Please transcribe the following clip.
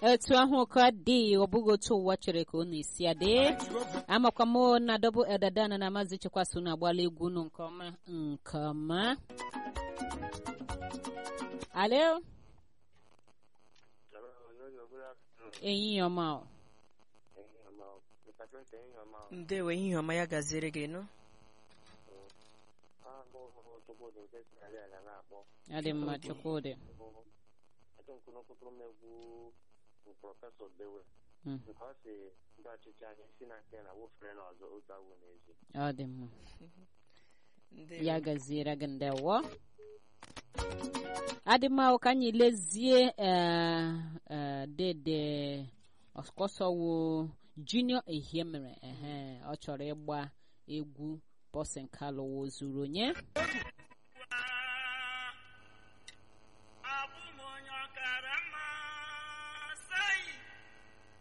etu ahụ ka dị ọ bụghị otu ụwa chere ka ọ na-esi adị amakwa m na dọbụ edadana na maazị chekwasị unu agbala egwu unu nke ọma nke ọma alo ehihie ọma o. ndewo ehihie ọma ya gaziere gị nụ ọ dị mma chukwudị prọfesọ dewe Mm. nke ọ si ndị ọchịchị anyị si na nke na wofere n'ọzọ otu awụ n'ezi ọ dị mma ndewo ya gaziere gị ndewo adịmahụ ka anyị lezie eh, eh, dede ọkọsọwo junior ehie mere ehe ọ chọrọ ịgba egwu bọsin kalụwo zuru onye